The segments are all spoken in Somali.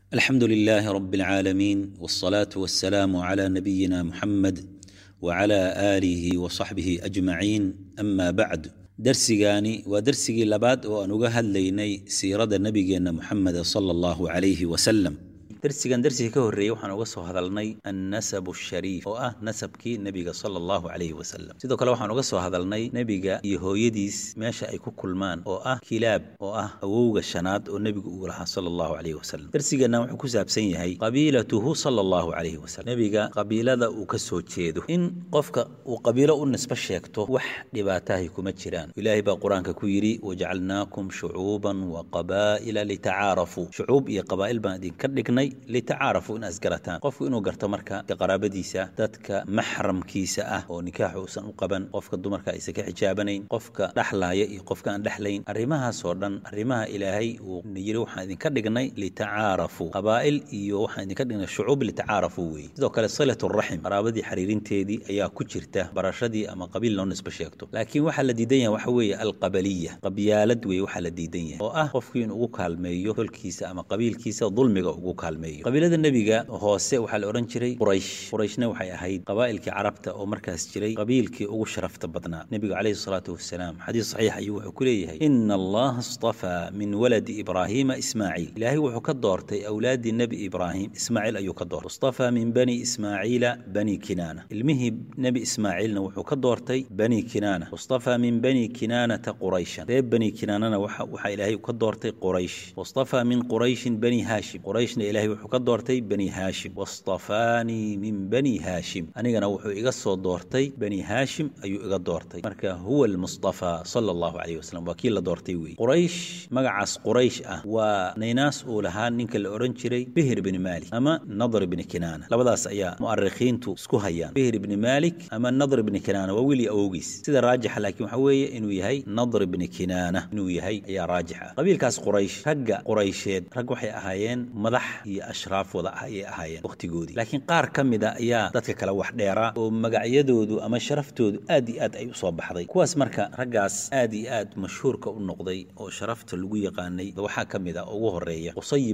الحمد لله رب العالمين والصلاة والسلام على نبينا محمد وعلى آله وصحبه أجمعين أما بعد درسigaani waa dersigii labaad oo aan uga hadlaynay siirada nebigeenna moxamed sala allahu calayhi wasalam dersigan dersigii ka horreeyey waxaan uga soo hadalnay annasab ashariif oo ah nasabkii nebiga sala allahu calayhi wasalam sidoo kale waxaan uga soo hadalnay nebiga iyo hooyadiis meesha ay ku kulmaan oo ah kilaab oo ah awowga shanaad oo nebigu uu lahaa sala allahu calayhi wasalam dersigeenna wuxuu ku saabsan yahay qabiilatuhu sala allahu calayhi wasalam nebiga qabiilada uu ka soo jeedo in qofka uu qabiilo u nisbo sheegto wax dhibaatahay kuma jiraan ilaahay baa qur-aanka ku yidhi wajacalnaakum shucuuban wa qabaa'ila litacaarafuu shucuub iyo qabaa'il baan idinka dhignay litacaarafuu in asgarataan qofku inuu garto marka qaraabadiisa dadka maxramkiisa ah oo nikaaxu uusan u qaban qofka dumarka aysan ka xijaabanayn qofka dhaxlaaya iyo qofka aan dhexlayn arrimahaasoo dhan arrimaha ilaahay uu yidhi waxaan idinka dhignay litacaarafuu qabaa'il iyo waxaan idinka dhignay shucuub litacaarafuu weeye sidoo kale silaturaxim qaraabadii xiriirinteedii ayaa ku jirta barashadii ama qabiil loo nisbo sheegto laakiin waxaa la diidan yahay waxa weeye alqabaliya qabyaalad weeye waxaa la diidan yahay oo ah qofkii in ugu kaalmeeyo tolkiisa ama qabiilkiisa dulmiga ugu kaalmeeyo qabiilada nebiga hoose waxaa la odhan jiray quraysh qurayshna waxay ahayd qabaa'ilkii carabta oo markaas jiray qabiilkii ugu sharafta badnaa nebigu calayhi salaatu wasalaam xadiis saxiix ayuu wuxuu ku leeyahay ina allaha istafaa min waladi ibraahiima ismaaciil ilaahay wuxuu ka doortay awlaaddii nebi ibraahim ismaaciil ayuu ka doortay istafaa min bani ismaaciila bani kinaana ilmihii nebi ismaaciilna wuxuu ka doortay bani kinaana istafaa min bani kinaanata qurayshan reer bani kinaanana waxaa ilaahay ka doortay quraysh wastafaa min qurayshin bani haashim qurayshna ilaahay wuxuu ka doortay bani haashim wastafaanii min bani haashim anigana wuxuu iga soo doortay bani haashim ayuu iga doortay marka huwa almustafaa sala allahu calayhi wasalam waa kii la doortay weeye quraysh magacaas quraysh ah waa naynaas uu lahaa ninka la odhan jiray bihir bni maalik ama nadr bni kinaana labadaas ayaa mu'arikhiintu isku hayaan bihir bni maalik ama nadr bni kinaana waa weli awowgiis sida raajixa laakiin waxa weeye inuu yahay nadr bni kinaana inuu yahay ayaa raajix ah qabiilkaas quraysh ragga quraysheed rag waxay ahaayeen madax iyo ashraaf wada ah ayay ahaayeen wakhtigoodii laakiin qaar ka mida ayaa dadka kale wax dheeraa oo magacyadoodu ama sharaftoodu aad iyo aad ay u soo baxday kuwaas marka raggaas aad iyo aad mashhuurka u noqday oo sharafta lagu yaqaanay waxaa ka mid a ugu horeeya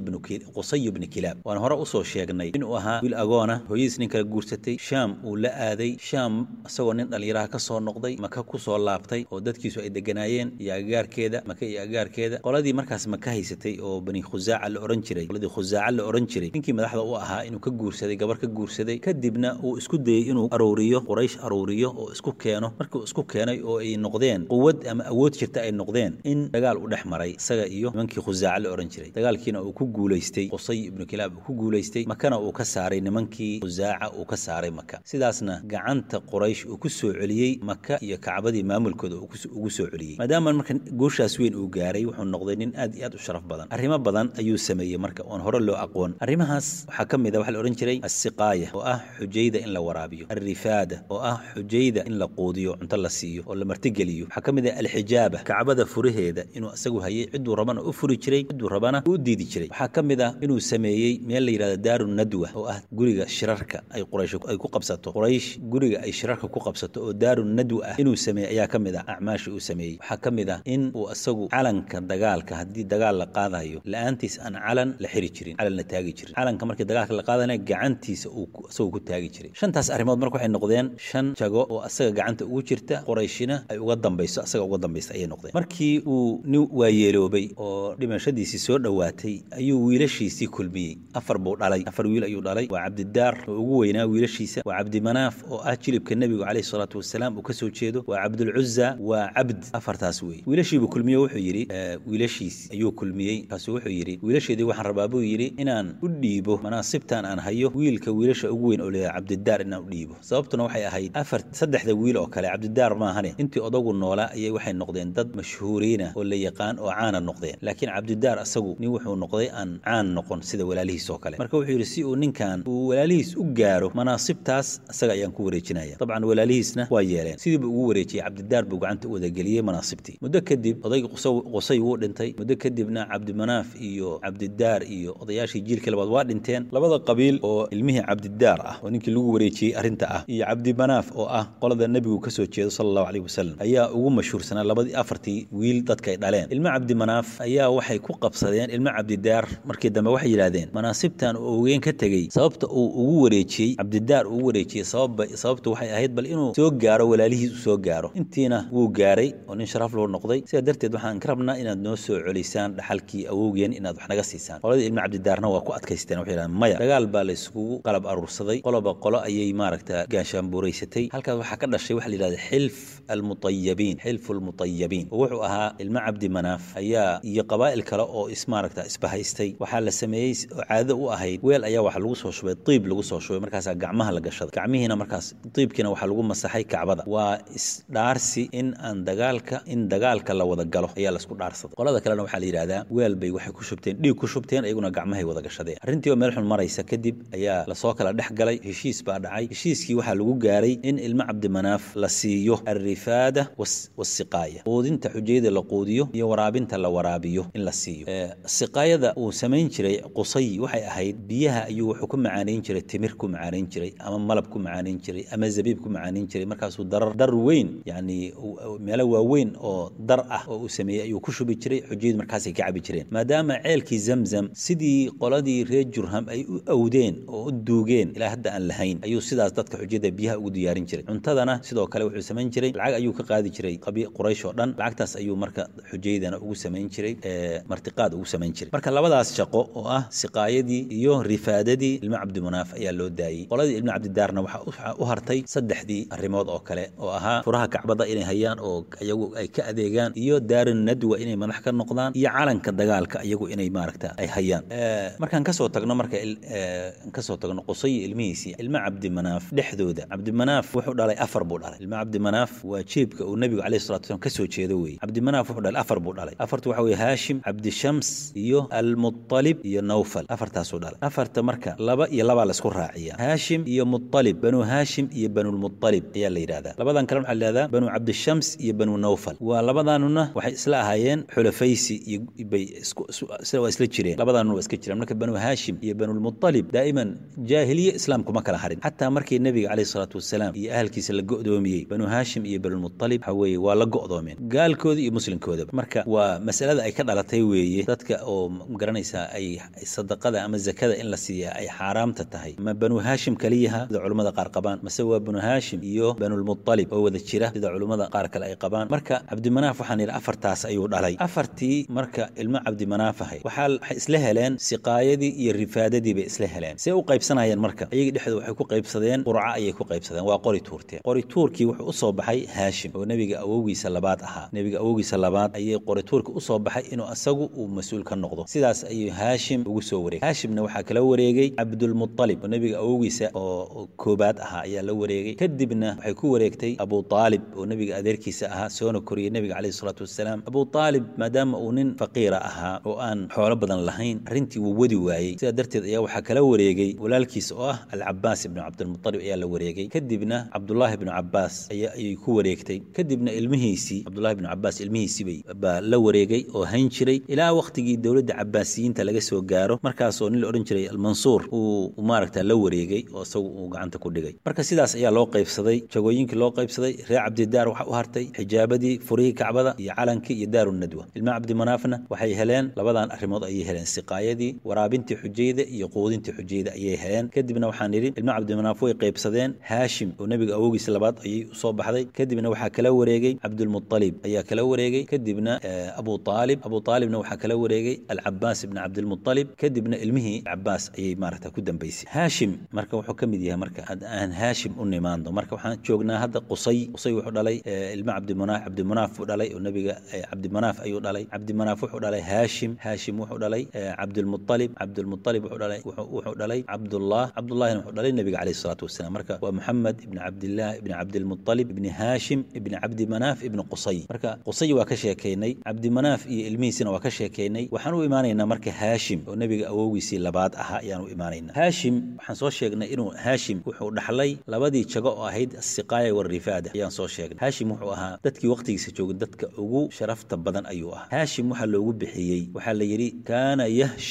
qusay bni kilaab waan hore usoo sheegnay inuu ahaa wiil agoona hooyadiis nin kala guursatay shaam uu la aaday shaam isagoo nin dhallinyaraha ka soo noqday maka ku soo laabtay oo dadkiisu ay deganaayeen iyo agaarkeeda maka iyo agaarkeeda qoladii markaas maka haysatay oo bani khusaaca la odhan jiray qoladii khusaaca la odhan jiray ninkii madaxda u ahaa inuu ka guursaday gabar ka guursaday kadibna uu isku dayey inuu aruuriyo quraysh aruuriyo oo isku keeno markii uu isku keenay oo ay noqdeen quwad ama awood jirta ay noqdeen in dagaal u dhex maray isaga iyo nimankii khusaaca la odhan jiray dagaalkiina uu ku guulaystay qusay ibnu kilaab uu ku guulaystay makana uu ka saaray nimankii khusaaca uu ka saaray maka sidaasna gacanta quraysh uu ku soo celiyey maka iyo kacbadii maamulkooda ugu soo celiyey maadaama marka guushaas weyn uu gaaray wuxuu noqday nin aad iyo aad u sharaf badan arrimo badan ayuu sameeyey marka oon hore loo aqoon arrimahaas waxaa ka mid a waxa la odhan jiray assiqaaya oo ah xujayda in la waraabiyo alrifaada oo ah xujayda in la quudiyo cunto la siiyo oo la martigeliyo waxaa ka mid ah alxijaaba kacbada furaheeda inuu isagu hayay cidduu rabana u furi jiray cidduu rabana u diidi jiray waxaa ka mid ah inuu sameeyey meel la yidhahdo daaru nadwa oo ah guriga shirarka ay quraysh ay ku qabsato quraysh guriga ay shirarka ku qabsato oo daaru nadwa ah inuu sameeyey ayaa ka mid ah acmaasha uu sameeyey waxaa ka mid ah in uu isagu calanka dagaalka haddii dagaal la qaadayo la-aantiis aan calan la xiri jirin calan la taagi jirin calanka markii dagaalka la qaadanayo gacantiisa uu isagoo ku taagi jiray shantaas arrimood marka waxay noqdeen shan jago oo asaga gacanta ugu jirta qorayshina ay uga dambayso asaga uga dambaysa ayay noqdeen markii uu nin waayeeloobay oo dhimashadiisii soo dhowaatay ayuu wiilashiisii kulmiyey afar buu dhalay afar wiil ayuu dhalay waa cabdidaar oo ugu weynaa wiilashiisa waa cabdimanaaf oo ah jilibka nebigu calayhi salaatu wasalaam uu ka soo jeedo waa cabdulcuza waa cabd afartaas wey wiilashiibuu kulmiye wuxuu yidhi wiilashiisi ayuu kulmiyey kaasuu wuxuu yidhi wiilasheedii waxaan rabaa buu yidhi inaan u dhiibo manaasibtan aan hayo wiilka wiilasha ugu weyn oo leeyahay cabdidaar inaan u dhiibo sababtuna waxay ahayd afar saddexda wiil oo kale cabdidaar maahane intii odagu noolaa ayay waxay noqdeen dad mashhuuriina oo la yaqaan oo caana noqdeen laakiin cabdidaar asagu nin wuxuu noqday aan caan noqon sida walaalihiis oo kale marka wuxuu yidhi si uu ninkan uu walaalihiis u gaaro manaasibtaas isaga ayaan ku wareejinaya dabcan walaalihiisna waa yeeleen sidiibuu ugu wareejiyey cabdidaar buu gacanta u wadageliyey manaasibtii muddo kadib odayga qusay wuu dhintay muddo kadibna cabdimanaaf iyo cabdidaar iyo odayaashii jiilkii labaad waa dhinteen labada qabiil oo ilmihii cabdidaar ah oo ninkii lagu wareejiyey arrinta ah iyo cabdimanaaf oo ah qolada nebigu ka soo jeedo sala allahu caleyhi wasalam ayaa ugu mashhuursanaa labadii afartii wiil dadkay dhaleen ilmo cabdimanaaf ayaa waxay ku qabsadeen ilmo cabdidaar markii dambe waxay yidhaahdeen manaasibtan uu ogeen ka tegey sababta uu ugu wareejiyey cabdidaar ugu wareejiyey sababba sababtu waxay ahayd bal inuu soo gaaro walaalihiis u soo gaaro intiina wuu gaaray oo nin sharaf loo noqday sidaa darteed waxaan ka rabnaa inaad noo soo celisaan dhaxalkii awowgeen inaad wax naga siisaan qoladii ilmo cabdidaarna waa ku adkaysteen waxay yidhahdeen maya dagaal baa la isugu qalab aruursaday qoloba qolo ayay maaragta gaashaanbuuraysatay halkaas waxaa ka dhashay waxa la yidhahda xilf almutayabiin xilfu almutayabiin oo wuxuu ahaa ilmo cabdi manaaf ayaa iyo qabaa'il kale oo is maaragta isbahaystay waxaa la sameeyey oo caado u ahayd weel ayaa waxa lagu soo shubay diib lagu soo shubay markaasaa gacmaha la gashaday gacmihiina markaas diibkiina waxaa lagu masaxay kacbada waa isdhaarsi in aan dagaalka in dagaalka la wada galo ayaa laisku dhaarsaday qolada kalena waxaa la yidhahdaa weel bay waxay ku shubteen dhiig ku shubteen iyaguna gacmahay wada gashadeen arrintii oo meel xun maraysa kadib ayaa lasoo kala dhex galay heshiis baa dhacay heshiiskii waxaa lagu gaaray in ilmo cabdimanaaf la siiyo alrifaada wasiqaaya quudinta xujayada la quudiyo iyo waraabinta la waraabiyo in la siiyo siqaayada uu samayn jiray qusay waxay ahayd biyaha ayuu wuxuu ku macaanayn jiray timir ku macaanayn jiray ama malab ku macaanayn jiray ama zabiib ku macaanayn jiray markaasuu darar dar weyn yacni meelo waaweyn oo dar ah oo uu sameeyey ayuu ku shubi jiray xujayadu markaasay ka cabi jireen maadaama ceelkii zamzam sidii qoladii reer jurham ay u awdeen oo u duugeen ilaa hadda aan lahayn ayuu sidaas dadka xujada biyaha ugu diyaarin jiray cuntadana sidoo kale wuxuu samayn jiray lacag ayuu ka qaadi jiray quraysh oo dhan lacagtaas ayuu marka xujaydana ugu samayn jiray martiqaad ugu samayn jiray marka labadaas shaqo oo ah siqaayadii iyo rifaadadii ilmo cabdimanaaf ayaa loo daayey qoladii ilmo cabdidaarna waxaa u hartay saddexdii arrimood oo kale oo ahaa furaha kacbada inay hayaan oo iyagu ay ka adeegaan iyo daarin nadwa inay madax ka noqdaan iyo calanka dagaalka iyagu inay maaragta ay hayaan markaan kasoo tagno marka kasoo tagno qusay ilmihiisii ilmo cabdimanaaf dhexdooda cabdimanaaf wuxuu dhalay afar buu dhalay ilmo cabdimanaaf waa jeebka uu nebigu calayhi salatu wasalam kasoo jeedo weeye cabdimanaaf wuxuu dhalay afar buu dhalay afartu waxa weeye haashim cabdishams iyo almutalib iyo nawfal afartaasuu dhalay afarta marka laba iyo labaa laisku raaciya haashim iyo mutalib banu haashim iyo banulmutalib ayaa la yidhahdaa labadan kale waxaa la yidhahdaa banu cabdishams iyo banu nawfal waa labadaanuna waxay isla ahaayeen xulafaysi iyo bay waa isla jireen labadaanuna waa iska jireen marka banu haashim iyo banulmutalib daa'iman jaahiliye islaamkuma kala harin xataa markii nebiga calayhi salaatu wasalaam iyo ahalkiisa la go'doomiyey banu haashim iyo banulmutalib waxa weeye waa la go'doomeen gaalkooda iyo muslimkoodaba marka waa masalada ay ka dhalatay weeye dadka oo magaranaysaa ay sadaqada ama zakada in la siiya ay xaaraamta tahay ma banu haashim kaliyaha sida culummada qaar qabaan mase waa banu haashim iyo banulmutalib oo wada jira sida culummada qaar kale ay qabaan marka cabdimanaaf waxaan yidhi afartaas ayuu dhalay afartii marka ilmo cabdimanaaf ahay waxaa waxay isla heleen siqaayadii iyo rifaadadii bay isla heleen see u qaybsanayeen marka iyagii dhexdooda waxay ku qaybsadeen qurca ayay ku qaybsadeen waa qori tuurteen qori tuurkii wuxuu usoo baxay haashim oo nebiga awowgiisa labaad ahaa nebiga awowgiisa labaad ayay qori tuurka usoo baxay inuu asagu uu mas-uul ka noqdo sidaas ayuu haashim ugu soo wareegay haashimna waxaa kala wareegay cabdulmutalib oo nebiga awowgiisa oo koobaad ahaa ayaa la wareegay kadibna waxay ku wareegtay abu aalib oo nebiga adeerkiisa ahaa soona koriyey nebiga caleyhi salaatu wasalaam abu aalib maadaama uu nin faqiira ahaa oo aan xoolo badan lahayn arrintii wuu wadi waayey sidaa darteed ayaa waxaa kala wareegay walaalkiisa oo ah alcabaas ibnu cabdilmutalib ayaa la wareegay kadibna cabdullaahi ibnu cabaas ayay ku wareegtay kadibna ilmihiisii cabdullahi ibnu cabaas ilmihiisii baa la wareegay oo hayn jiray ilaa wakhtigii dowladda cabaasiyiinta laga soo gaaro markaasoo nin la odhan jiray almansuur uu maaragta la wareegay oo isagu uu gacanta ku dhigay marka sidaas ayaa loo qaybsaday jagooyinkii loo qaybsaday reer cabdidaar waxa u hartay xijaabadii furihii kacbada iyo calankii iyo daaru nadwa ilma cabdimanaafna waxay heleen labadan arrimood ayay heleen siqaayadii waraabintii xujayda iyo quudintii xujayda ayay heleen kadibna waxaan idhi ilma cabdimanaaf way qaybsadeen haashim oo nebiga awowgiisa labaad ayay usoo baxday kadibna waxaa kala wareegay cabdulmutalib ayaa kala wareegay kadibna abu aalib abu aalibna waxaa kala wareegay alcabaas ibn cabdilmutalib kadibna ilmihii cabaas ayay maaragta ku dambaysay haashim marka wuxuu ka mid yahay marka aan haashim u nimaando marka waxaan joognaa hadda qusay qusay wuxuu dhalay ilma cabdimanaaf cabdimanaaf buu dhalay oo nebiga cabdimanaaf ayuu dhalay cabdimanaaf wuxuu dhalay haashim haashim wuxuu dhalay cabdilmutalib cabdilmutalib wuxuu dhalay wuxuu dhalay cabdullah cabdullahina wuxuu dhalay nebiga caleyhi salaatu wasalaam marka waa muxamed ibni cabdillaah ibni cabdilmutalib ibni haashim ibni cabdimanaaf ibni qusay marka qusay waa ka sheekaynay cabdimanaaf iyo ilmihiisina waa ka sheekaynay waxaan u imaanaynaa marka haashim oo nebiga awowgiisii labaad ahaa ayaan u imaanaynaa haashim waxaan soo sheegnay inuu haashim wuxuu dhaxlay labadii jago oo ahayd asiqaaya warifaada ayaan soo sheegnay haashim wuxuu ahaa dadkii wakhtigiisa joogay dadka ugu sharafta badan ayuu ahaa haashim waxaa loogu bixiyey waxaa la yidhi kaana yahshimu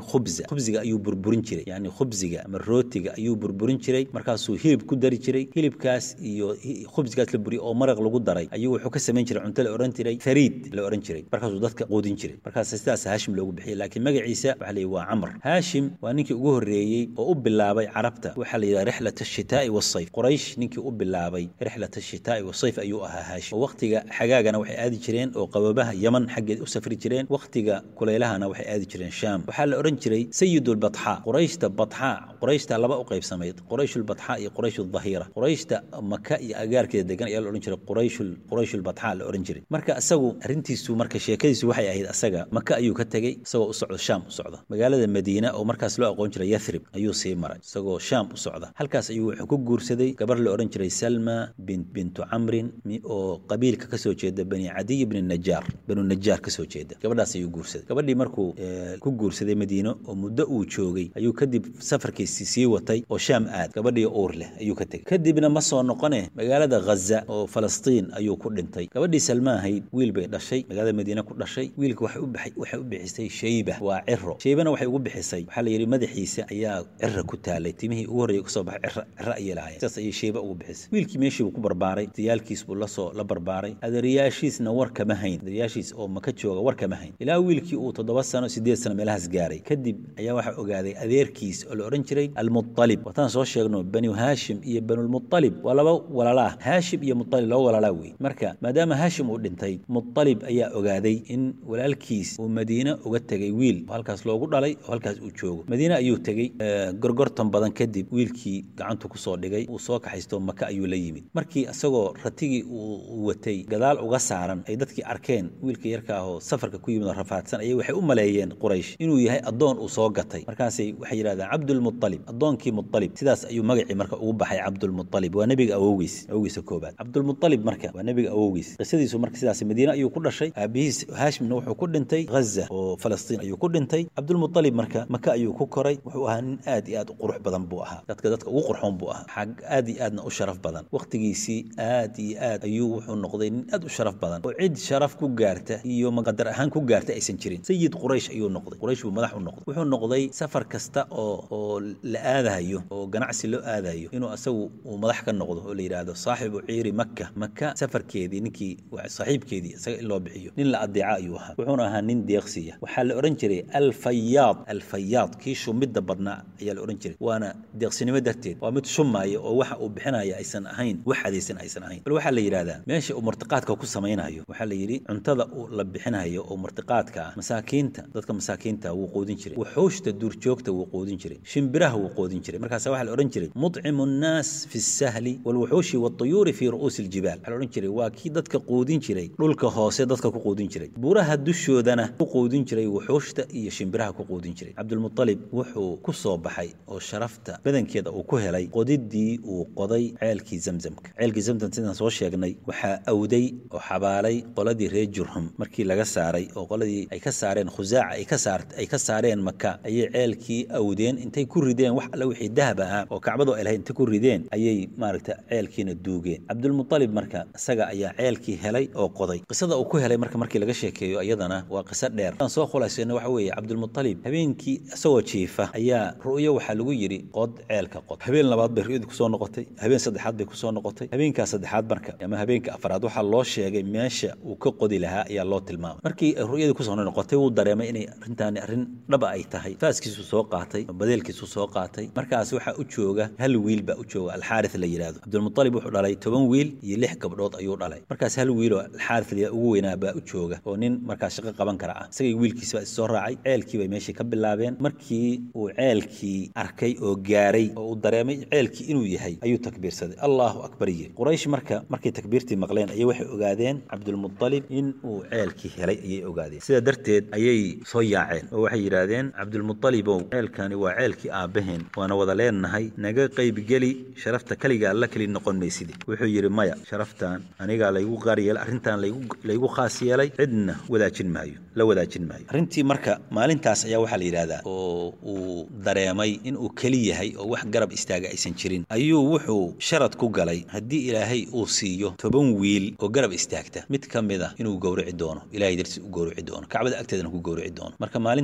khubza khubziga ayuu burburin jiray yani khubziga ama rootiga ayuu burburin jiray markaasuu hilib ku dari jiray hilibkaas iyo khubzigaas la buriyay oo maraq lagu daray ayuu wuxuu ka samayn jiray cunto la ohan jiray fariid la ohan jiray markaasuu dadka quudin jiray markaas sidaas haashim loogu bixiyay laakiin magaciisa waxaa la yidhi waa camr haashim waa ninkii ugu horreeyey oo u bilaabay carabta waxaa la yidhaha rixlat ashitaa'i wasayf quraysh ninkii u bilaabay rixlat ashitaa'i wasayf ayuu ahaa haashim oo waqtiga xagaagana waxay aadi jireen oo qababaha yaman xaggeed u safri jireen waqtiga kuleylahana waxay aadi jireen shaam waxaa la odhan jiray sayidulbatxaa qurayshta batxaa qurayshta laba u qaybsamayd qurayshulbatxaa iyo qurayshudahira qurayshta maka iyo agaarkeeda degan ayaa la odhan jiray qurayshul qurayshulbatxaa la odhan jiray marka isagu arrintiisu marka sheekadiisu waxay ahayd asaga maka ayuu ka tegey isagoo u socdo shaam u socda magaalada madiina oo markaas loo aqoon jiray yathrib ayuu sii maray isagoo shaam u socda halkaas ayuu wuxuu ku guursaday gabar la odhan jiray salma bintu camrin oo qabiilka kasoo jeeda bani cadiy bni najaar banu najaar kasoo jeeda gabadhaas ayuu guursaday gabadhii markuu ku guursaday madiino oo muddo uu joogay ayuu kadib safarkiisii sii watay oo shaam aad gabadhii uur leh ayuu ka tegey kadibna ma soo noqone magaalada ghaza oo falastiin ayuu ku dhintay gabadhii salma ahayd wiil bay dhashay magaalada madiine ku dhashay wiilka waxay u baxay waxay u bixisay shayba waa ciro shaybana waxay ugu bixisay waxaa la yidhi madaxiisa ayaa cira ku taalay timihii ugu horreeyay kasoo baxay cira cira ayay lahaayeen sidaas ayay shayba ugu bixisay wiilkii meeshii buu ku barbaaray diyaalkiis buu lasoo la barbaaray adeerayaashiisna war kama hayn adeerayaashiis oo maka jooga war kama hayn ilaa wiilkii uu toddoba sano sideed sano meelahaas gaaray kadib ayaa waxaa ogaaday adeerkiis oo la odhan jiray almualib wataan soo sheegno banu haashim iyo banulmualib waa laba walaalaa haashim iyo mualib laba walaalaa wey marka maadaama haashim uu dhintay mualib ayaa ogaaday in walaalkiis uu madiine uga tegay wiil oo halkaas loogu dhalay oo halkaas uu joogo madiine ayuu tegey gorgortan badan kadib wiilkii gacantu kusoo dhigay uu soo kaxaysto maka ayuu la yimid markii isagoo ratigii uu watay gadaal uga saaran ay dadkii arkeen wiilka yarka ahoo safarka ku yimid oo rafaadsan ayay waxay u maleeyeen quraysh inuu yahay addoon uu soo gatay markaasay waxay yidhahdeen cabdulmualib addoonkii mualib sidaas ayuu magacii marka ugu baxay cabdulmualib waa nebiga awowgiis awowgiisa koobaad cabdulmualib marka waa nebiga awowgiis qisadiisu marka sidaas madiine ayuu ku dhashay aabihiis haashimna wuxuu ku dhintay ghaza oo falastiin ayuu ku dhintay cabdulmualib marka maka ayuu ku koray wuxuu ahaa nin aad iyo aad u qurux badan buu ahaa dadka dadka ugu qurxoon buu ahaa xag aad iyo aadna u sharaf badan waqtigiisii aad iyo aad ayuu wuxuu noqday nin aad u sharaf badan oo cid sharaf ku gaarta iyo maqadar ahaan ku gaarta aysan jirin sayid quraysh ayuu noqday quraysh buu madax u noqday wuxuu noqday safar kasta oo oo la aadayo oo ganacsi loo aadayo inuu asagu uu madax ka noqdo oo la yidhaahdo saaxibu ciiri maka maka safarkeedii ninkii saaxiibkeedii isaga in loo bixiyo nin la adeeca ayuu ahaa wuxuuna ahaa nin deeqsiya waxaa la odhan jiray alfayaad alfayaad kii shumidda badnaa ayaa la odhan jiray waana deeqsinimo darteed waa mid shumaya oo waxa uu bixinaya aysan ahayn wax hadaysan aysan ahayn bal waxaa la yidhahdaa meesha uu martiqaadka ku samaynayo waxaa la yidhi cuntada uu la bixinayo oo martiqaadka ah masaakiinta dadka masaakiinta wuu quudin jiray wuxuushta duurjoogta wuu quudin jiray shimbiraha wuu quudin jiray markaasa waxaa la odhan jiray mudcimu nnaas fi sahli walwuxuushi walطuyuuri fi ru'uusi aljibaal waxaa la odhan jiray waa kii dadka quudin jiray dhulka hoose dadka ku quudin jiray buuraha dushoodana ku quudin jiray wuxuushta iyo shimbiraha ku quudin jiray cabdulmualib wuxuu ku soo baxay oo sharafta badankeeda uu ku helay qodidii uu qoday ceelkii zamzamka ceelkii zamzam sidaan soo sheegnay waxaa awday oo xabaalay qoladii reer jurhum markii laga saaray oo qoladii ay ka saareen khusaaca ay ka saar ay ka saareen maka ayay ceelkii awdeen intay ku rideen wax alle wixii dahab ahaa oo kacbadu ay lahayd intay ku rideen ayay maaragta ceelkiina duugeen cabdulmualib marka isaga ayaa ceelkii helay oo qoday qisada uu ku helay marka markii laga sheekeeyo iyadana waa qiso dheer aan soo khulaysayna waxa weeye cabdulmualib habeenkii isagoo jiifa ayaa ru'yo waxaa lagu yidhi qod ceelka qod habeen labaad bay ru'yadii kusoo noqotay habeen saddexaad bay kusoo noqotay habeenkaa saddexaad marka ama habeenka afraad waxaa loo sheegay meesha uu ka qodi lahaa ayaa loo tilmaamay markii ru'yadii kusoo noqotay wuu dareemay inay arrintaani arrin dhaba ay tahay faaskiisu soo qaatay badeelkiisu soo qaatay markaas waxaa u jooga hal wiil baa u jooga alxaaris la yidhaahdo cabdulmualib wuxuu dhalay toban wiil iyo lix gabdhood ayuu dhalay markaas hal wiiloo alxaaris la ugu weynaa baa u jooga oo nin markaas shaqo qaban kara ah isagay wiilkiisa baa issoo raacay ceelkii bay meeshii ka bilaabeen markii uu ceelkii arkay oo gaaray oo uu dareemay ceelkii inuu yahay ayuu takbiirsaday allahu akbar yiri quraysh marka markay takbiirtii maqleen ayay waxay ogaadeen cabdulmualib in uu ceelkii helay ayay ogaadeen sidaa darteed ayay soo yaaceen oo waxay yidhaahdeen cabdulmualibow ceelkani waa ceelkii aabbaheen waana wada leenahay naga qaybgeli sharafta keligaa la keli noqon maysidi wuxuu yidhi maya sharaftan anigaa laygu qaar yeelay arrintan laygu khaas yeelay cidna wadaajin maayo la wadaajin maayo arrintii marka maalintaas ayaa waxaa la yidhahdaa oo uu dareemay in uu keli yahay oo wax garab istaaga aysan jirin ayuu wuxuu sharad ku galay haddii ilaahay uu siiyo toban wiil oo garab istaagta mid ka mid a inuu gowrici doono ilahay dartiis u gowrici doono kacbada agteedana ku gowrici doono marka maalintaas halkaas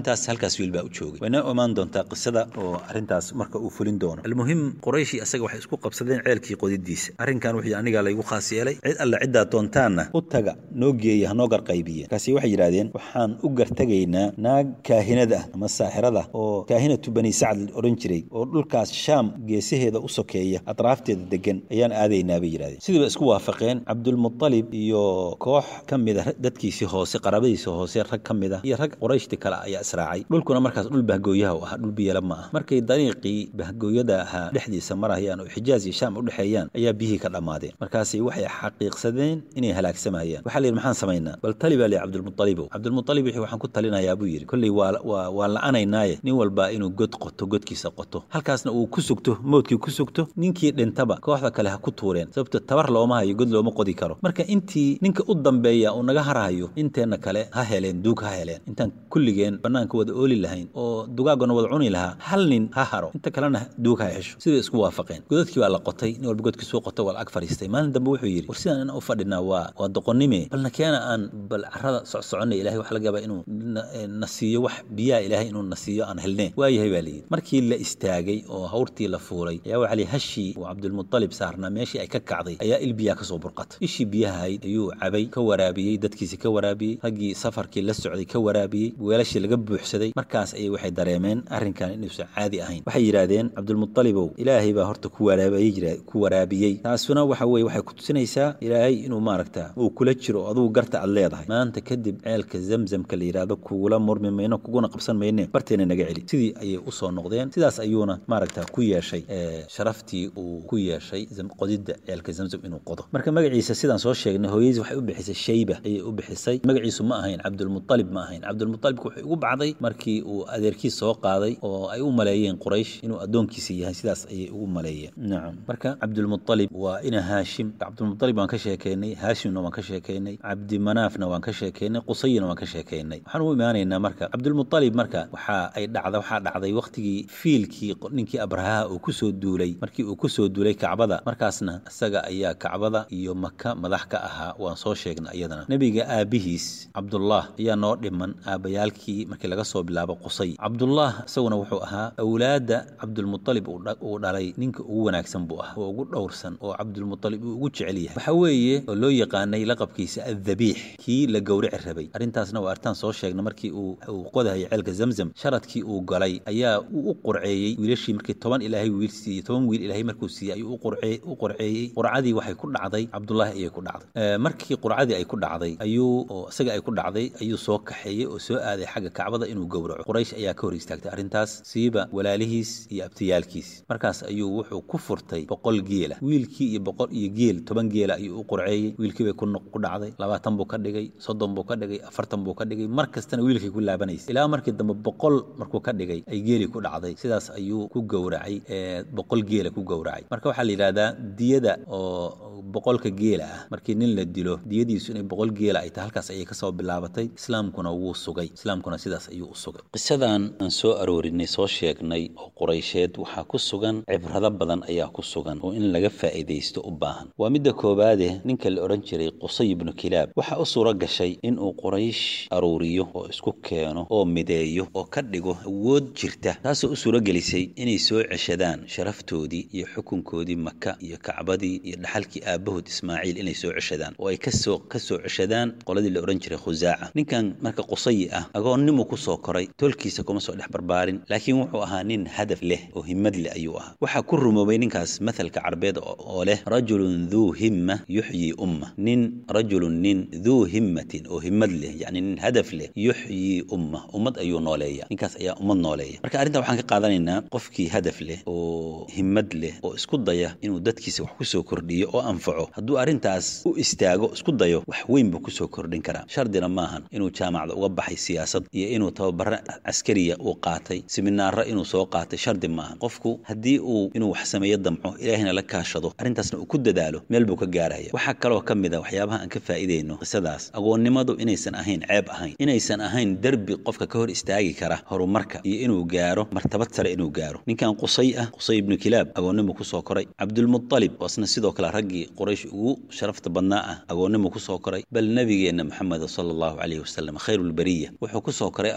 intaas wiil baa u joogay wayna imaan doontaa qisada oo arrintaas marka uu fulin doono almuhim qurayshi asaga waxay isku qabsadeen ceelkii qodidiisa arrinkan wixii anigaa laygu khaas yeelay cid alle ciddaa doontaanna u taga noo geeya hanoo garqaybiya markaasi waxay yidhahdeen waxaan u gartegaynaa naag kaahinada ah ama saaxirada oo kaahinatu bani sacd la odhan jiray oo dhulkaas shaam geesaheeda u sokeeya atraafteeda degan ayaan aadaynaa bay yidhahdeen sidiiba isku waafaqeen cabdulmutalib iyo koox ka mida dadkiisii hoose qaraabadiisii hoose rag ka mid ah iyo rag qurayshti kale ayaa israacay dhulkuna markaas dhul bahgooyaha u ahaa dhul biyala ma ah markay dariiqii bahgooyada ahaa dhexdiisa marayaan oo xijaaz iyo shaam u dhexeeyaan ayaa biyihii ka dhammaadeen markaasi waxay xaqiiqsadeen inay halaagsamayaan waxaa la yidhi maxaan samaynaa bal tali baa lihi cabdulmutalibow cabdulmutalib wixii waxaan ku talinayaa buu yidhi kolley waa waa waa la'anaynaaye nin walbaa inuu god qoto godkiisa qoto halkaasna uu ku sugto mowdkii ku sugto ninkii dhintaba kooxda kale ha ku tuureen sababto tabar looma hayo god looma qodi karo marka intii ninka u dambeeya uu naga harahayo inteenna kale ha heleen duug ha heleen intaan kulligeen bannaanka wada ooli lahayn oo dugaagona wada cuni lahaa hal nin ha haro inta kalena duug ha hesho siday isku waafaqeen godadkii baa la qotay nin walba godkiisuu qoto waa la ag fadhiistay maalin dambe wuxuu yidhi war sidaan inaan u fadhinaa waa waa doqonnime balna keena aan bal carrada socsoconnay ilahay waxa laga yaabaa inuu na siiyo wax biyaha ilaahay inuu na siiyo aan helneen waayahay baa layidhi markii la istaagay oo hawrtii la fuulay ayaa waxaa lihi hashii uu cabdulmutalib saarnaa meeshii ay ka kacday ayaa il biyaa kasoo burqatay ishii biyahayd ayuu cabay ka waraabiyey dadkiisii ka waraabiyey raggii safarkii la socday ka waraabiyey weelashii laga buuxsaday markaas ayay waxay dareemeen arrinkan inuusan caadi ahayn waxay yidhaahdeen cabdulmutalibow ilaahay baa horta ku waraabiyey ku waraabiyey taasuna waxa weye waxay ku tusinaysaa ilaahay inuu maaragta uu kula jiro aduu garta aad leedahay maanta kadib ceelka zamzamka la yidhaahdo kugula murmi mayno kuguna qabsan mayne barteena naga celi sidii ayay usoo noqdeen sidaas ayuuna maaragta ku yeeshay sharaftii uu ku yeeshay qodidda ceelka zamzam inuu qodo marka magaciisa sidaan soo sheegnay hooyadiis waxay u bixisay shayba ayay u bixisay magaciisu ma ahayn cabdulmutalib ma ahayn cabdulmutalibku wuxuu ugu bacday markii uu adeerkiis soo qaaday oo ay u maleeyeen quraysh inuu addoonkiisa yahay sidaas ayay ugu maleeyeen nacam marka cabdulmutalib waa ina haashim cabdulmutalib waan ka sheekeynay haashimna waan ka sheekeynay cabdimanaafna waan ka sheekeynay qusayina waan ka sheekeynay waxaan u imaanaynaa marka cabdulmutalib marka waxa ay dhacda waxaa dhacday wakhtigii fiilkii ninkii abrahaha uu kusoo duulay markii uu kusoo duulay kacbada markaasna isaga ayaa kacbada iyo maka madax ka ahaa waan soo sheegnay iyadana nebiga aabihiis cabdullah ayaa noo dhiman aabbayaalkii markii laga soo bilaabo qusay cabdullah isaguna wuxuu ahaa awlaadda cabdulmutalib uu dhalay ninka ugu wanaagsan buu ahaa oo ugu dhowrsan oo cabdulmutalib uu ugu jecel yahay waxa weeye oo loo yaqaanay laqabkiisa addabiix kii la gowrici rabay arrintaasna waa arrintaan soo sheegnay markii uu uu qodahayay ceelka zamzam sharadkii uu galay ayaa uu u qurceeyey wiilashii markii toban ilaahay wiil siiyey toban wiil ilaahay markuu siiyey ayuu u qurceeyey qurcadii waxay ku dhacday cabdullaahi ayay ku dhacday markii qurcadii ay ku dhacday ayuu oo isaga ay ku dhacday ayuu soo kaxeeyey oo soo aaday xagga kacbada inuu gowraco quraysh ayaa ka hor istaagtay arrintaas siiba walaalihiis iyo abtiyaalkiis markaas ayuu wuxuu ku furtay boqol geela wiilkii iyo boqol iyo geel toban geela ayuu u qurceeyey wiilkii bay ku dhacday labaatan buu ka dhigay soddon buu ka dhigay afartan buu ka dhigay mar kastana wiilkay ku laabanaysay ilaa markii dambe boqol markuu ka dhigay ay geeli ku dhacday sidaas ayuu ku gowracay boqol geela ku gowracay marka waxaa la yidhahdaa diyada oo boqolka geela ah markii nin la dilo diyadiisu inay boqol geela ay tahay halkaas ayay kasoo bilaabatay islaamkuna wuu sugay islaamkuna sidaas ayuu u sugay qisadan aan soo aroorinay soo sheegnay oo quraysheed waxaa ku sugan cibrado badan ayaa ku sugan oo in laga faa'iidaysto u baahan waa midda koowaade ninka la odhan jiray qusay ibnu kilaab waxaa u suuro gashay inuu quraysh aruuriyo oo isku keeno oo mideeyo oo ka dhigo awood jirta taasoo u suuro gelisay inay soo ceshadaan sharaftoodii iyo xukunkoodii maka iyo kacbadii iyo dhaxalkii aabbahood ismaaciil inay soo ceshadaan oo ay kasoo ka soo ceshadaan qoladii la odhan jiray khusaaca ninkan marka qusayi ah agoonnimuu ku soo koray tolkiisa kuma soo dhex barbaarin laakiin wuxuu ahaa nin hadaf leh oo himmad leh ayuu ahaa waxaa ku rumoobay ninkaas mathalka carbeed oo leh rajulun duu himma yuxyii umma nin rajulun nin duu himmatin oo himmad leh yacni nin hadaf leh yuxyii umma ummad ayuu nooleeya ninkaas ayaa ummad nooleeya marka arrintan waxaan ka qaadanaynaa qofkii hadaf leh oo himmad leh oo isku daya inuu dadkiisa wax kusoo kordhiyo oo anfaco hadduu arrintaas u istaago isku dayo wax weyn buu kusoo kordhin karaa shardina maahan inuu jaamacda uga baxay siyaasad iyo inuu tababaro caskariya uu qaatay siminaaro inuu soo qaatay shardi maahan qofku haddii uu inuu wax sameeyo damco ilaahina la kaashado arrintaasna uu ku dadaalo meel buu ka gaaraya waxaa kaloo ka mid a waxyaabaha aan ka faa'iidayno qisadaas agoonnimadu inaysan ahayn ceeb ahayn inaysan ahayn derbi qofka ka hor istaagi kara horumarka iyo inuu gaaro martabad sare inuu gaaro ninkan qusay ah qusay ibnu kilaab agoonnimu kusoo koray cabdulmutalib waasna sidoo kale raggii quraysh ugu sharafta badnaa ah agoonnimu kusoo koray bal nebigeenna maxamed sala allahu calayhi wasalam khayrulbariya wuxuu kusoo koray agoonnimada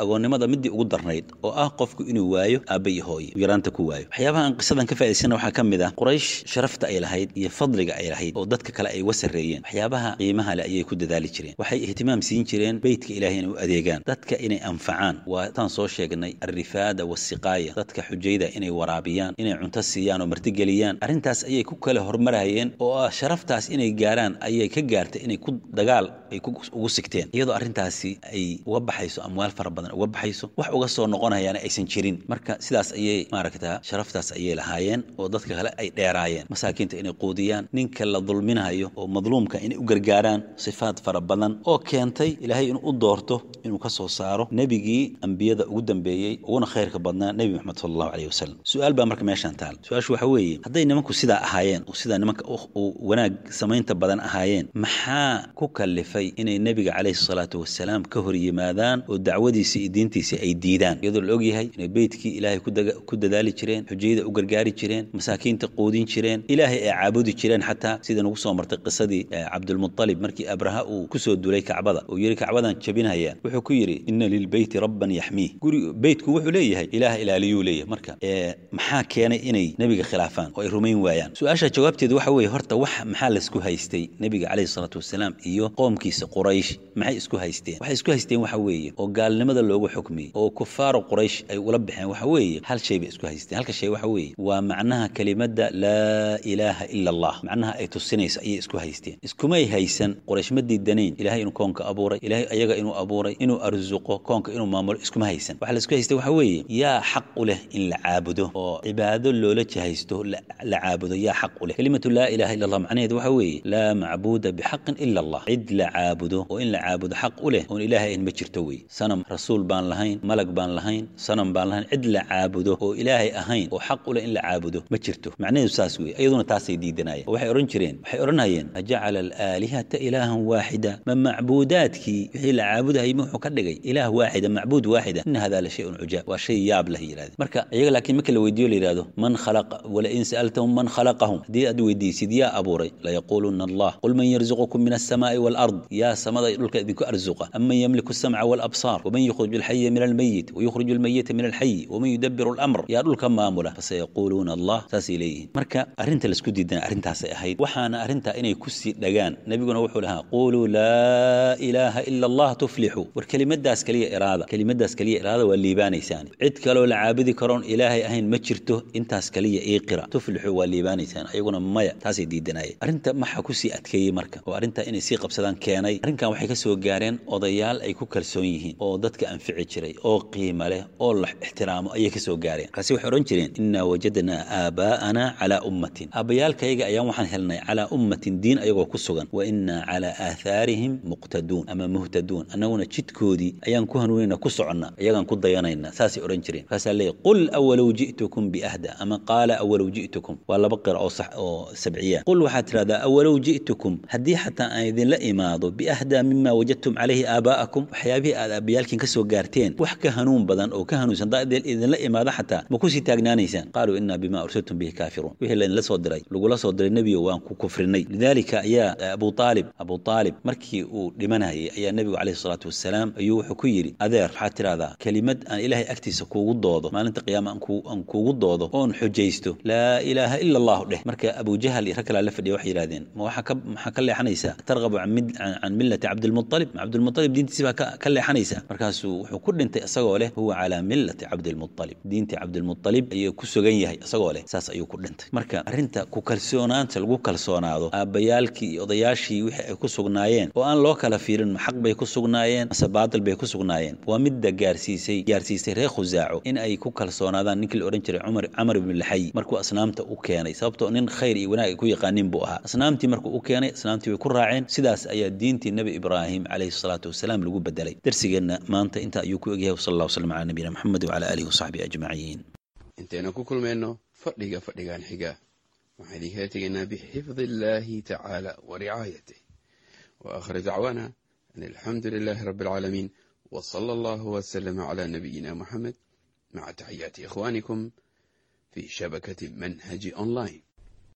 foolxumada midii ugu darnayd oo ah qofku inuu waayo aabba iyo hooye yaraanta ku waayo waxyaabaha aan qisadan ka faa'idaysana waxaa ka mid ah quraysh sharafta ay lahayd iyo fadliga ay lahayd oo dadka kale ay uga sarreeyeen waxyaabaha qiimaha leh ayay ku dadaali jireen waxay ihtimaam siin jireen beytka ilahay inay u adeegaan dadka inay anfacaan waa taan soo sheegnay alrifaada wasiqaaya dadka xujayda inay waraabiyaan inay cunto siiyaan oo martigeliyaan arrintaas ayay ku kale hormarayeen oo ah sharaftaas inay gaaraan ayay ka gaartay inay ku dagaal ay ugu sigteen iyadoo arrintaasi ay uga baxayso amwaal fara badan uga baxayso wax uga soo noqonayaana aysan jirin marka sidaas ayay maaragtaa sharaftaas ayay lahaayeen oo dadka kale ay dheeraayeen masaakiinta inay quudiyaan ninka la dulminayo oo madluumka inay u gargaaraan sifaad fara badan oo keentay ilaahay inuu u doorto inuu ka soo saaro nebigii ambiyada ugu dambeeyey uguna khayrka badnaa nebi moxamed sala allahu caleyhi wasalam su-aal baa marka meeshaan taal su-aashu waxa weeye hadday nimanku sidaa ahaayeen oo sidaa nimanka wanaag samaynta badan ahaayeen maxaa ku kalifay inay nebiga caleyhi salaatu wasalaam ka hor yimaadaan oo dacwadiisa iyo diintiisa ay diidaan iyadoo la ogyahay inay beytkii ilaahay ku dadaali jireen xujayada u gargaari jireen masaakiinta quudin jireen ilaahay ay caabudi jireen xataa sida nagu soo martay qisadii cabdulmualib markii abraha uu kusoo dulay kacbada uu yidhi kacbadan jabinaya wuxuu ku yidhi ina lilbeyti rabban yaxmiih guri beytku wuxuu leeyahay ilaah ilaaliyuu leeyahay marka maxaa keenay inay nebiga khilaafaan oo ay rumayn waayaan su-aasha jawaabteedu waxa weeye horta wax maxaa laisku haystay nebiga caleyhi salaatu wasalaam iyo qoomkiisa quraysh maxay isku haysteen waxay isku haysteen waxa weeye oo gaalnimada loogu xukmiyey oo kufaaru quraysh ay ula baxeen waxa weeye hal shay bay isku haysteen halka shay waxa weeye waa macnaha kelimadda laa ilaaha ila allah macnaha ay tusinayso ayay isku haysteen iskumay haysan quraysh ma diidanayn ilahay inuu koonka abuuray ilahay ayaga inuu abuuray inuu arsuqo koonka inuu maamulo iskuma haysan waxa la isku haystay waxa weeye yaa xaq u leh in la caabudo oo cibaado loola jahaysto la caabudo yaa xaq u leh kelimatu laa ilaha illa allah macnaheedu waxa weeye laa macbuuda bixaqin ila allah cid la caabudo oo in la caabudo xaq u leh oon ilaahay ayn ma jirto wey sanam rasuul baan lahayn malag baan lahayn sanam baan lahayn cid la caabudo oo ilaahay ahayn oo xaq u leh in la caabudo ma jirto macnaheedu saas wey iyaduna taasay diidanayeen waxay odhan jireen waxay odhanayeen ajacala alaalihata ilaahan waaxida ma macbuudaadkii wixii la caabudahayay wuxuu ka dhigay ilaah waaxida macbuud waaxida ina hada la shayun cujaab waa shay yaab lah yidhahdeen marka iyaga laakiin marka la weydiiyo la yidhahdo man khalaqa wala in sa'altahum man khalaqahum haddii aad weydiisid yaa abuuray layaquuluna allah qul man yarzuqukum min alsamaa'i waalard yaa samada iyo dhulka idinku arzuqa aman yamliku alsamca waalabsaar waman yukhriju alxaya min almayit wayukhriju almayita min alxayi waman yudabiru alamr yaa dhulka maamula fasayaquuluuna allah saasay leeyihiin marka arrinta laisku diidana arrintaasay ahayd waxaana arrintaa inay kusii dhagaan nebiguna wuxuu lahaa quuluu laa ilaaha ila allah tuflixu war kelimadaas kaliya iraada kelimadaas kaliya iraada waa liibaanaysaan cid kaloo la caabudi karoon ilaahay ahayn ma jirto intaas kaliya ii qira tuflixu waa liibaanaysaan ayaguna maya taasay diidanayeen arrinta maxaa kusii adkeeyey marka oo arrintaa inay sii qabsadaan keenay arrinkan waxay ka soo gaareen odayaal ay ku kalsoon yihiin oo dadka anfici jiray oo qiimo leh oo la ixtiraamo ayay ka soo gaareen markaasi waxay odhan jireen innaa wajadnaa aabaa'ana calaa ummatin aabbayaalkayaga ayaan waxaan helnay calaa ummatin diin ayagoo ku sugan wa innaa calaa aathaarihim muqtaduun ama muhtaduun annaguna jidkoodii ayaan ku hanuunayna ku soconna iyagaan ku dayanayna saasay odhan jireen markaasaa leeyahy qul awalow ji'tukum biahda ama qaala awalow ji'tukum waa laba qira oo sax oo sabciya qul waxaad tidhahdaa awalow ji'tukum haddii xataa aan idinla imaado biahdaa mima wajadtum calayhi aabaa'akum waxyaabihii aad aabbayaalkiin ka soo gaarteen wax ka hanuun badan oo ka hanuunsan haddaa idinla imaado xataa ma kusii taagnaanaysaan qaaluu innaa bima ursiltum bihi kaafiruun wixii laydinla soo diray lagula soo diray nebiyo waan ku kufrinay lidaalika ayaa abu aalib abu aalib markii uu dhimanayay ayaa nebigu calayhi salaatu wasalaam ayuu wuxuu ku yidhi adeer waxaad tidhahdaa kelimad aan ilaahay agtiisa kuugu doodo maalinta qiyaama aan kuugu doodo oon xujaysto laa ilaaha ila allahu dheh marka abujahal iyo rag kalaa la fadhiya waxay yidhahdeen ma waxaa ka maxaa ka leexanaysaa targabu can millati cabdilmualib ma cabdilmualib diintiisi baa ka leexanaysaa markaasuu wuxuu ku dhintay isagoo leh huwa calaa millati cabdilmualib diintii cabdilmualib ayuu ku sugan yahay isagoo leh saas ayuu ku dhintay marka arrinta ku kalsoonaanta lagu kalsoonaado aabbayaalkii iyo odayaashii wixii ay ku sugnaayeen oo aan loo kala fiirin ma xaq bay ku sugnaayeen mase baatil bay ku sugnaayeen waa midda gaarsiisay gaarsiisay reer khusaaco in ay ku kalsoonaadaan ninkii la odhan jiray cumar camar ibn laxay markuu asnaamta u keenay sababtoo nin khayr iyo wanaag ay ku yaqaanin buu ahaa asnaamtii markuu u keenay asnaamtii way ku raaceen sidaas ayaa diintii nebi ibraahim calayhi salaatu wasalaam lagu bedelay darsigeenna maanta intaa ayuu ku egyahay wasala allah wasalam calaa nabiyina maxamed wacala aalihi wasaxbihi ajmaciin intaynu ku kulmayno fadhiga fadhigan xiga waxaan idinkala tegaynaa bixifdi illaahi tacaala wa ricaayatih wa aakhir dacwaana an alxamdu lilaahi rabbi alcaalamiin wa sala allahu wasalama calaa nabiyina muxamed maca taxiyaati ikhwaanikum fii shabakati manhaji online